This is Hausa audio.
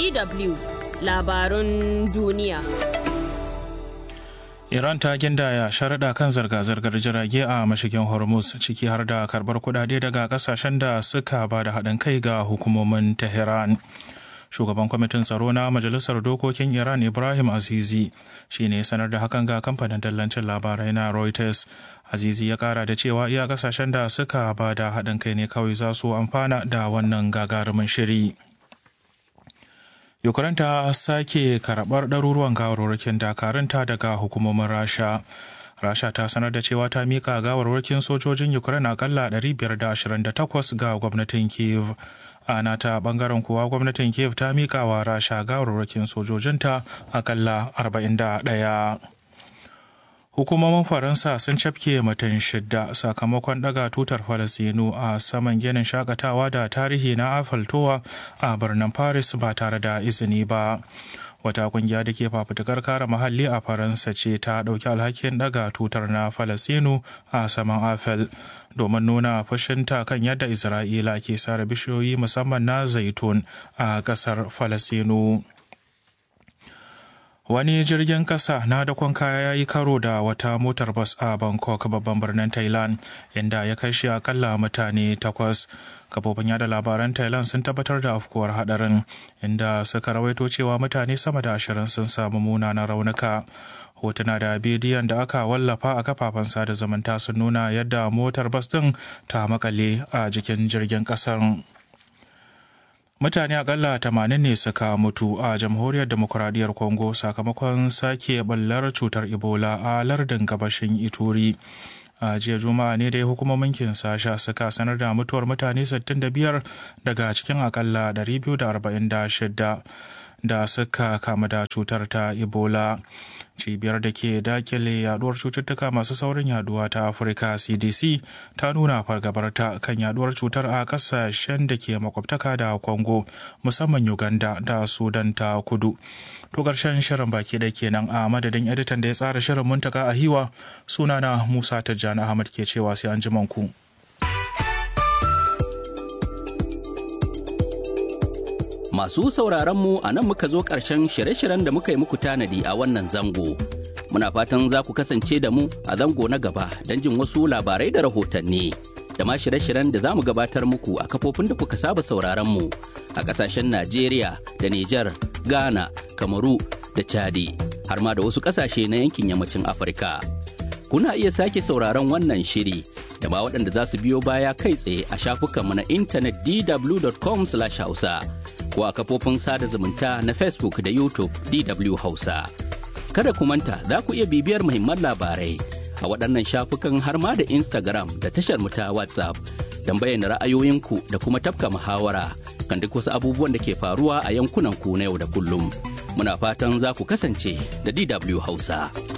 DW labarun duniya. Iran ta gindaya sharaɗa kan zirga-zirgar jirage a mashigin Hormuz ciki har da karɓar kuɗaɗe daga ƙasashen da suka ba da haɗin kai ga hukumomin Tehran. Shugaban kwamitin tsaro na Majalisar Dokokin Iran Ibrahim Azizi shi ne sanar da hakan ga kamfanin dallancin labarai na Reuters. Azizi ya kara da cewa iya ƙasashen da suka ba da haɗin kai ne kawai za su amfana da wannan gagarumin shiri. Ukraine ta sake karɓar ɗaruruwan gawarwakin dakarunta daga hukumomin Rasha. Rasha ta sanar da cewa ta mika gawarwakin sojojin Ukraine akalla 528 ga gwamnatin Kiev. A nata bangaren kuwa gwamnatin Kiev ta mika wa Rasha gawarwakin sojojinta akalla 41. Hukumomin Faransa sun cafke mutum shidda sakamakon daga tutar Falasinu a saman ginin shakatawa da tarihi na Afaltowa a birnin Paris ba tare da izini ba. Wata kungiya da ke fafutukar kare muhalli a Faransa ce ta ɗauki alhakin daga tutar na Falasinu a saman Afel domin nuna fushinta kan yadda Isra'ila ke sare bishiyoyi musamman na zaitun a ƙasar Falasinu. Wani jirgin kasa na dakon kaya ya yi karo da wata motar bas a Bangkok babban birnin Thailand inda ya kashe akalla mutane takwas. Kafofin yada labaran Thailand sun tabbatar da afkuwar hadarin inda suka rawaito cewa mutane sama da ashirin sun samu munanan raunuka. Hotuna da bidiyon da aka wallafa a kafafen sada zumunta sun nuna yadda motar bas din ta makale a jikin jirgin kasar. mutane akalla tamanin ne suka mutu a jamhuriyar demokuraɗiyyar congo sakamakon sake ballar cutar ebola a lardin gabashin ituri a jiya juma'a ne dai hukumomin kinsasha suka sanar da mutuwar mutane 65 daga cikin akalla 246 da suka kama da cutar ta ebola cibiyar da ke dakile yaduwar cututtuka masu saurin yaduwa ta afirka cdc ta nuna fargabarta kan yaduwar cutar a kasashen da ke makwabtaka da congo musamman uganda da sudan ta kudu to karshen shirin baki da kenan a madadin editan da ya tsara shirin muntaka a hiwa sunana musa tijjani ahmad ke cewa sai an ji ku. Masu sauraron mu a nan muka zo ƙarshen shirye-shiryen da muka yi muku tanadi a wannan zango. Muna fatan za ku kasance da mu a zango na gaba don jin wasu labarai da rahotanni. Da ma shirye-shiryen da za mu gabatar muku a kafofin da kuka saba sauraron mu a ƙasashen Najeriya da Nijar, Ghana, Kamaru da Chadi, har ma da wasu ƙasashe na yankin yammacin Afirka. Kuna iya sake sauraron wannan shiri da ma waɗanda za su biyo baya kai tsaye a shafukanmu na intanet dw.com/hausa. ko a kafofin sada zumunta na Facebook da YouTube DW Hausa. Kada ku manta za ku iya bibiyar muhimman labarai a waɗannan shafukan har ma da Instagram da tashar mu ta WhatsApp don bayyana ra'ayoyinku da kuma tafka muhawara kan duk wasu abubuwan da ke faruwa a yankunan ku na yau da kullum. Muna fatan za ku kasance da DW Hausa.